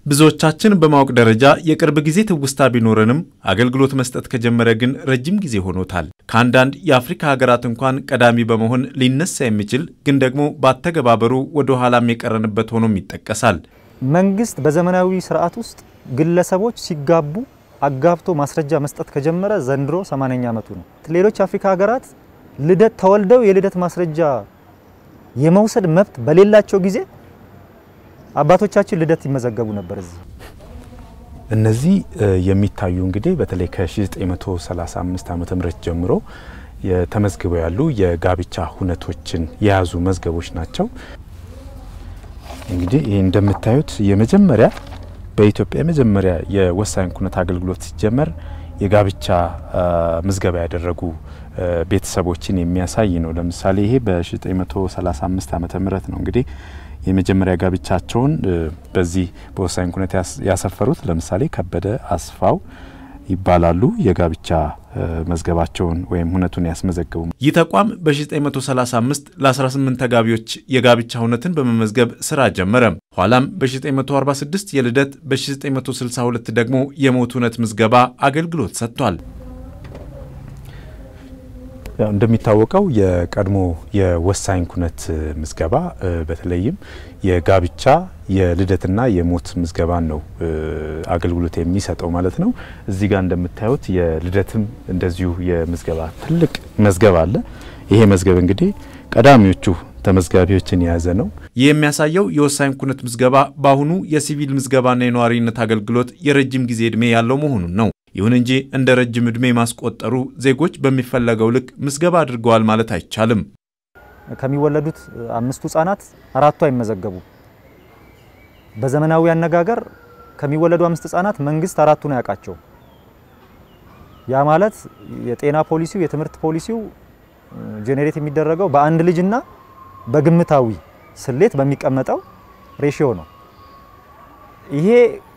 ብዙዎቻችን በማወቅ ደረጃ የቅርብ ጊዜ ትውስታ ቢኖረንም አገልግሎት መስጠት ከጀመረ ግን ረጅም ጊዜ ሆኖታል። ከአንዳንድ የአፍሪካ ሀገራት እንኳን ቀዳሚ በመሆን ሊነሳ የሚችል ግን ደግሞ በአተገባበሩ ወደ ኋላም የቀረንበት ሆኖም ይጠቀሳል። መንግስት በዘመናዊ ስርዓት ውስጥ ግለሰቦች ሲጋቡ አጋብቶ ማስረጃ መስጠት ከጀመረ ዘንድሮ 80ኛ ዓመቱ ነው። ሌሎች የአፍሪካ ሀገራት ልደት ተወልደው የልደት ማስረጃ የመውሰድ መብት በሌላቸው ጊዜ አባቶቻችን ልደት ይመዘገቡ ነበር። እዚህ እነዚህ የሚታዩ እንግዲህ በተለይ ከ1935 ዓ ም ጀምሮ ተመዝግበው ያሉ የጋብቻ ሁነቶችን የያዙ መዝገቦች ናቸው። እንግዲህ ይህ እንደምታዩት የመጀመሪያ በኢትዮጵያ የመጀመሪያ የወሳኝ ኩነት አገልግሎት ሲጀመር የጋብቻ ምዝገባ ያደረጉ ቤተሰቦችን የሚያሳይ ነው። ለምሳሌ ይሄ በ1935 ዓ ም ነው እንግዲህ የመጀመሪያ ጋብቻቸውን በዚህ በወሳኝ ኩነት ያሰፈሩት ለምሳሌ ከበደ አስፋው ይባላሉ። የጋብቻ መዝገባቸውን ወይም ሁነቱን ያስመዘገቡ ይህ ተቋም በ1935 ለ18 ተጋቢዎች የጋብቻ ሁነትን በመመዝገብ ስራ ጀመረ። ኋላም በ1946 የልደት በ1962 ደግሞ የሞት ሁነት ምዝገባ አገልግሎት ሰጥቷል። ያው እንደሚታወቀው የቀድሞ የወሳኝ ኩነት ምዝገባ በተለይም የጋብቻ የልደትና የሞት ምዝገባን ነው አገልግሎት የሚሰጠው ማለት ነው። እዚህ ጋር እንደምታዩት የልደትም እንደዚሁ የምዝገባ ትልቅ መዝገብ አለ። ይሄ መዝገብ እንግዲህ ቀዳሚዎቹ ተመዝጋቢዎችን የያዘ ነው። ይህ የሚያሳየው የወሳኝ ኩነት ምዝገባ በአሁኑ የሲቪል ምዝገባና የነዋሪነት አገልግሎት የረጅም ጊዜ ዕድሜ ያለው መሆኑን ነው። ይሁን እንጂ እንደ ረጅም ዕድሜ ማስቆጠሩ ዜጎች በሚፈለገው ልክ ምዝገባ አድርገዋል ማለት አይቻልም። ከሚወለዱት አምስቱ ህጻናት አራቱ አይመዘገቡ። በዘመናዊ አነጋገር ከሚወለዱ አምስት ህጻናት መንግስት አራቱን አያውቃቸው። ያ ማለት የጤና ፖሊሲው፣ የትምህርት ፖሊሲው ጄኔሬት የሚደረገው በአንድ ልጅና በግምታዊ ስሌት በሚቀመጠው ሬሽዮ ነው። ይሄ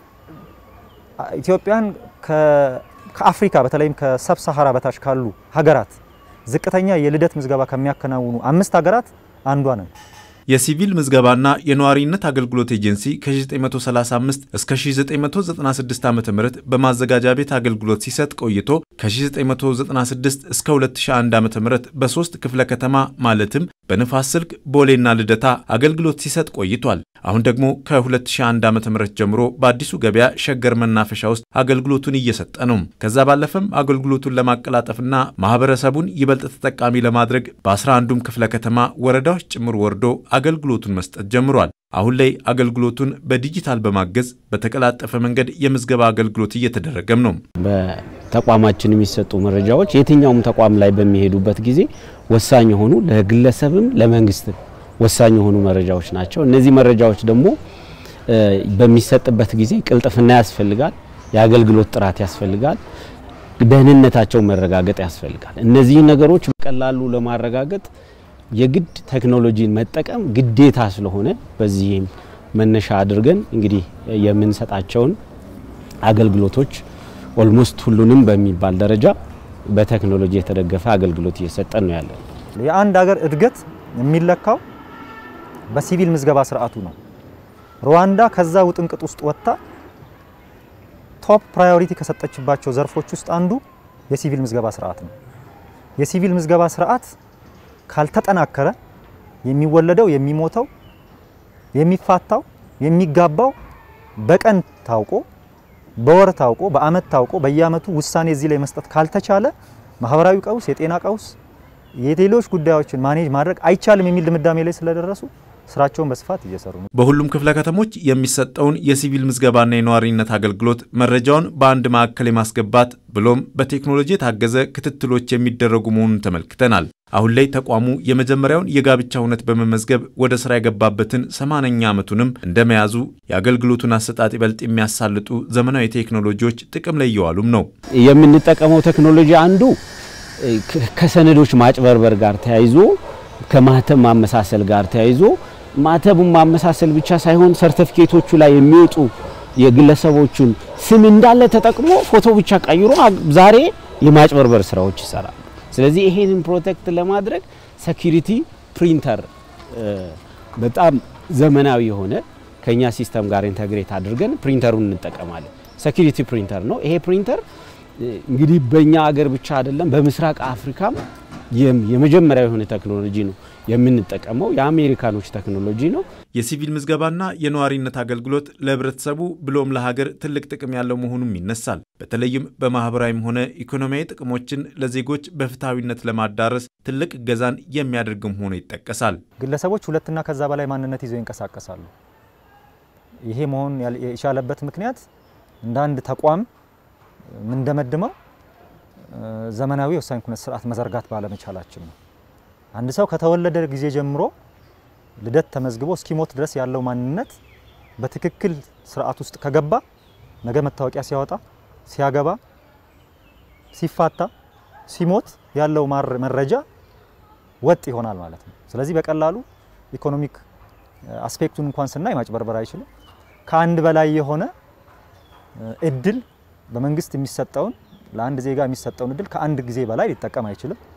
ኢትዮጵያን ከአፍሪካ በተለይም ከሰብ ሰሃራ በታች ካሉ ሀገራት ዝቅተኛ የልደት ምዝገባ ከሚያከናውኑ አምስት ሀገራት አንዷ ነን። የሲቪል ምዝገባና የነዋሪነት አገልግሎት ኤጀንሲ ከ1935 እስከ 1996 ዓ ም በማዘጋጃ ቤት አገልግሎት ሲሰጥ ቆይቶ ከ1996 እስከ 2001 ዓ ም በሶስት ክፍለ ከተማ ማለትም በንፋስ ስልክ ቦሌና ልደታ አገልግሎት ሲሰጥ ቆይቷል። አሁን ደግሞ ከ2001 ዓ ም ጀምሮ በአዲሱ ገበያ ሸገር መናፈሻ ውስጥ አገልግሎቱን እየሰጠ ነው። ከዛ ባለፈም አገልግሎቱን ለማቀላጠፍና ማህበረሰቡን ይበልጥ ተጠቃሚ ለማድረግ በ11ዱም ክፍለ ከተማ ወረዳዎች ጭምር ወርዶ አገልግሎቱን መስጠት ጀምሯል። አሁን ላይ አገልግሎቱን በዲጂታል በማገዝ በተቀላጠፈ መንገድ የምዝገባ አገልግሎት እየተደረገም ነው። በተቋማችን የሚሰጡ መረጃዎች የትኛውም ተቋም ላይ በሚሄዱበት ጊዜ ወሳኝ የሆኑ ለግለሰብም ለመንግስትም ወሳኝ የሆኑ መረጃዎች ናቸው። እነዚህ መረጃዎች ደግሞ በሚሰጥበት ጊዜ ቅልጥፍና ያስፈልጋል፣ የአገልግሎት ጥራት ያስፈልጋል፣ ደህንነታቸው መረጋገጥ ያስፈልጋል። እነዚህ ነገሮች በቀላሉ ለማረጋገጥ የግድ ቴክኖሎጂን መጠቀም ግዴታ ስለሆነ በዚህም መነሻ አድርገን እንግዲህ የምንሰጣቸውን አገልግሎቶች ኦልሞስት ሁሉንም በሚባል ደረጃ በቴክኖሎጂ የተደገፈ አገልግሎት እየሰጠን ነው ያለን። የአንድ ሀገር እድገት የሚለካው በሲቪል ምዝገባ ስርዓቱ ነው። ሩዋንዳ ከዛ ውጥንቅጥ ውስጥ ወጥታ ቶፕ ፕራዮሪቲ ከሰጠችባቸው ዘርፎች ውስጥ አንዱ የሲቪል ምዝገባ ስርዓት ነው። የሲቪል ምዝገባ ስርዓት ካልተጠናከረ የሚወለደው፣ የሚሞተው፣ የሚፋታው፣ የሚጋባው በቀን ታውቆ በወር ታውቆ በአመት ታውቆ በየአመቱ ውሳኔ እዚህ ላይ መስጠት ካልተቻለ ማህበራዊ ቀውስ፣ የጤና ቀውስ፣ የሌሎች ጉዳዮችን ማኔጅ ማድረግ አይቻልም የሚል ድምዳሜ ላይ ስለደረሱ ስራቸውን በስፋት እየሰሩ ነው። በሁሉም ክፍለ ከተሞች የሚሰጠውን የሲቪል ምዝገባና የነዋሪነት አገልግሎት መረጃውን በአንድ ማዕከል የማስገባት ብሎም በቴክኖሎጂ የታገዘ ክትትሎች የሚደረጉ መሆኑን ተመልክተናል። አሁን ላይ ተቋሙ የመጀመሪያውን የጋብቻ እውነት በመመዝገብ ወደ ስራ የገባበትን ሰማንያኛ ዓመቱንም እንደመያዙ የአገልግሎቱን አሰጣጥ ይበልጥ የሚያሳልጡ ዘመናዊ ቴክኖሎጂዎች ጥቅም ላይ እየዋሉም ነው። የምንጠቀመው ቴክኖሎጂ አንዱ ከሰነዶች ማጭበርበር ጋር ተያይዞ ከማህተም ማመሳሰል ጋር ተያይዞ ማህተቡን ማመሳሰል ብቻ ሳይሆን ሰርተፊኬቶቹ ላይ የሚወጡ የግለሰቦቹን ስም እንዳለ ተጠቅሞ ፎቶ ብቻ ቀይሮ ዛሬ የማጭበርበር ስራዎች ይሰራል። ስለዚህ ይሄንን ፕሮቴክት ለማድረግ ሴኩሪቲ ፕሪንተር በጣም ዘመናዊ የሆነ ከኛ ሲስተም ጋር ኢንተግሬት አድርገን ፕሪንተሩን እንጠቀማለን። ሴኩሪቲ ፕሪንተር ነው ይሄ ፕሪንተር እንግዲህ በእኛ አገር ብቻ አይደለም በምስራቅ አፍሪካም የመጀመሪያ የሆነ ቴክኖሎጂ ነው የምንጠቀመው። የአሜሪካኖች ቴክኖሎጂ ነው። የሲቪል ምዝገባና የነዋሪነት አገልግሎት ለሕብረተሰቡ ብሎም ለሀገር ትልቅ ጥቅም ያለው መሆኑም ይነሳል። በተለይም በማህበራዊም ሆነ ኢኮኖሚያዊ ጥቅሞችን ለዜጎች በፍትሐዊነት ለማዳረስ ትልቅ እገዛን የሚያደርግም ሆኖ ይጠቀሳል። ግለሰቦች ሁለትና ከዛ በላይ ማንነት ይዘው ይንቀሳቀሳሉ። ይሄ መሆን የቻለበት ምክንያት እንደ አንድ ተቋም የምንደመድመው ዘመናዊ የወሳኝ ኩነት ስርዓት መዘርጋት ባለመቻላችን ነው። አንድ ሰው ከተወለደ ጊዜ ጀምሮ ልደት ተመዝግቦ እስኪሞት ድረስ ያለው ማንነት በትክክል ስርዓት ውስጥ ከገባ ነገ መታወቂያ ሲያወጣ፣ ሲያገባ፣ ሲፋታ፣ ሲሞት ያለው መረጃ ወጥ ይሆናል ማለት ነው። ስለዚህ በቀላሉ ኢኮኖሚክ አስፔክቱን እንኳን ስናይ ማጭበርበር አይችልም። ከአንድ በላይ የሆነ እድል በመንግስት የሚሰጠውን ለአንድ ዜጋ የሚሰጠውን እድል ከአንድ ጊዜ በላይ ሊጠቀም አይችልም።